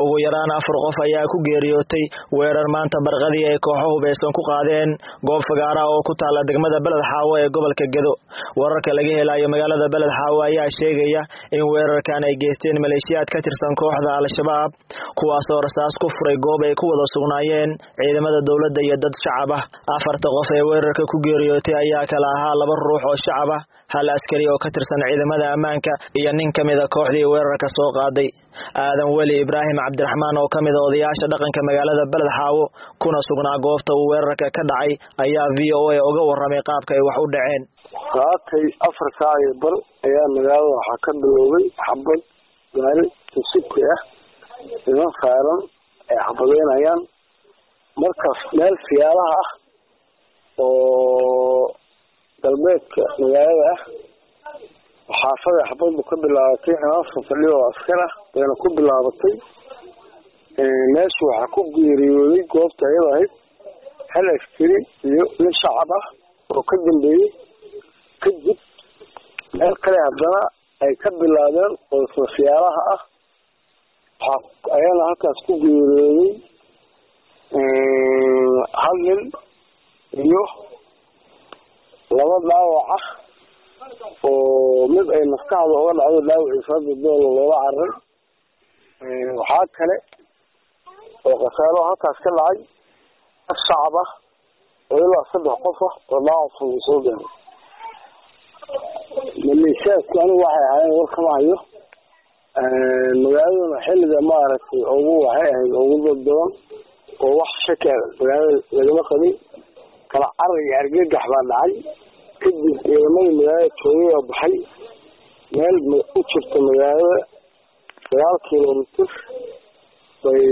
ugu yaraan afar qof ayaa ku geeriyootay weerar maanta barqadii ay kooxo hubaysan ku qaadeen goob fagaara oo ku taalla degmada beled xaawo ee gobolka gedo wararka laga helayo magaalada beled xaawo ayaa sheegaya in weerarkan ay geysteen maleeshiyaad ka tirsan kooxda al-shabaab kuwaasoo rasaas ku furay goob ay ku wada sugnaayeen ciidamada dowladda iyo dad shacab ah afarta qof ee weerarka ku geeriyootay ayaa kala ahaa laba ruux oo shacab ah hal askari oo ka tirsan ciidamada ammaanka iyo nin ka mida kooxdii weerarka soo qaaday aadan weli ibraahim cabdiraxmaan oo ka mida odayaasha dhaqanka magaalada beled xaawo kuna sugnaa goobta uu weerarka ka dhacay ayaa v o a uga warramay qaabka ay wax u dhaceen saakay afar saac iyo bar ayaa magaalada waxaa ka biloobay xabad gaari tusibki ah niman saaran ay xabadeynayaan markaas meel siyaalaha ah oo galbeedka magaalada ah xaafada xabadbu ka bilaabatay nimanka fadhiyo oo askar ah bayna ku bilaabatay meesha waxaa ku geeriyooday goobta ayada ahayd hal askari iyo nin shacab ah oo ka dambeeyey kadib meel kale haddana ay ka bilaabeen oo sosiyaalaha ah waxaa ayana halkaas ku geeriyooday hal nin iyo laba dhaawac ah oo mid ay maskaxda uga dhacdo dhaawaciisa hadda doola loola caray waxaa kale oo khasaaro halkaas ka dhacay af shacab ah oo ilaa saddex qof ah oo dhaawac fudud soo gaaray maleeshiyaadku anigu waxay ahaayeen war kama hayo magaaladuna xilliga maaragtay ugu waxay ahayd ugu dad badan oo wax shaka magaalada lagama qabin kala carar iyo argagax baa dhacay kadib ciidamadii magaalada joogay oo baxay meel u jirta magaalada sagaal kilomitr bay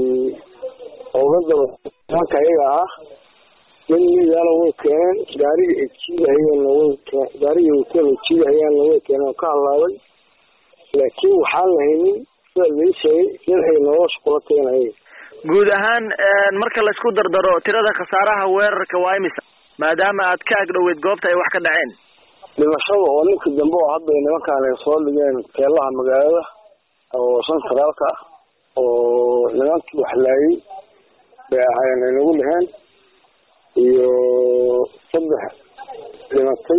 oga daba nimanka ayaga ahaa nin midaana way keeneen gaariga ay jiidahayaanna way keen gaariga wateen ay jiidahayaanna way keeneen oo ka hadlaabay laakiin waxaan lahaynin sida lai sheegay nin ay nolosha kula keenayeen guud ahaan marka laisku dardaro tirada khasaaraha weerarka waa imisa maadaama aad ka agdhoweyd goobta ay wax ka dhaceen dhimashada oo ninka dambe oo hadda nimankaan ay soo dhigeen teelaha magaalada oo shan sagaalka ah oo nimankii waxlaayay bay ahaayeen ay nagu dheheen iyo saddex dhimatay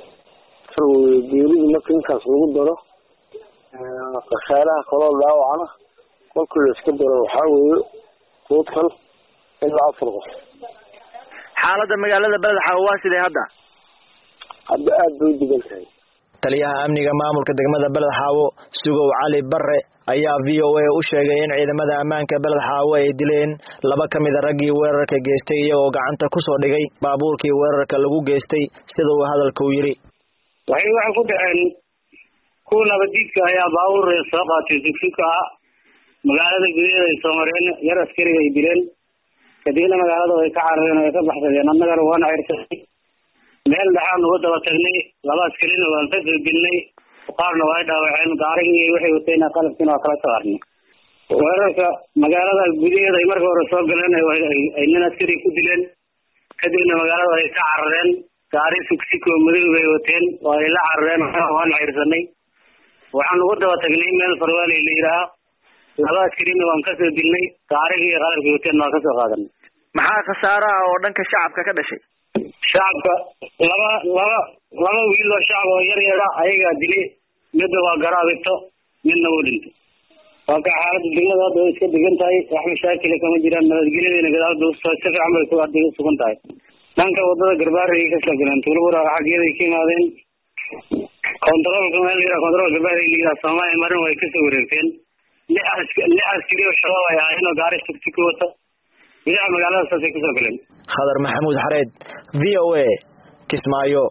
geeridii marka ninkaas lagu daro khasaaraha kaloo dhaawacana kolkii la iska daro waxaa weeye total ilaa afar qof xaalada magaalada beled xaawo waa sidee hadda hadda aada bay u degan tahay taliyaha amniga maamulka degmada beled xaawo sugow cali bare ayaa v o a u sheegay in ciidamada ammaanka beled xaawo ay dileen laba ka mida raggii weerarka geystay iyagoo gacanta kusoo dhigay baabuurkii weerarka lagu geystay sida uu hadalka u yidhi waxay waxay ku dhaceen kuwa nabadiidka ayaa baabuur soo qaatay sugsugka ah magaalada gudaheeda ay soo mareen yar askariga ay dileen kadibna magaalada way ka carareen way ka baxsadeen annagana waana cirsanay meel dhexaan uga daba tagnay laba askarina waan ka soo dilnay qaarna waa dhaawaceen gaarigii waxay wateen qalabkiina waa kala saarnay weerarka magaalada gudaheeda ay marka hore soo galeen ay nin askari ku dileen kadibna magaalada ay ka carareen gaari sugsiko madow bay wateen waa ay la carareen waana cirsanay waxaan uga daba tagnay meel farwaaley la yidhaaha laba askarina waan kasoo dilnay gaarigii iyo qalabkii wateen waan kasoo qaadanay maxaa khasaaraha oo dhanka shacabka ka dhashay shacabka laba laba laba wiil oo shacab oo yar yara ayagaa dilay midna waa garaabito midna wuu dhintay waa ka xaalada degmada hadda way iska degan tahay wax mashaakila kama jiraan nabadgelyadayna gadaalda si fiican bay hadda sugan tahay dhanka wadada garbaarey kasoo galeen tuulabura xaggeeday ka yimaadeen kontaroolka meel yara kontarool garbaarey la yidhaha soomaaliya marin way kasoo wareegteen lix lix askari oo shabaab ay ahaayeen oo gaari tugtuki wata gudaha magaalada saasay kasoo galeen khadar maxamuud xareed v o a kismaayo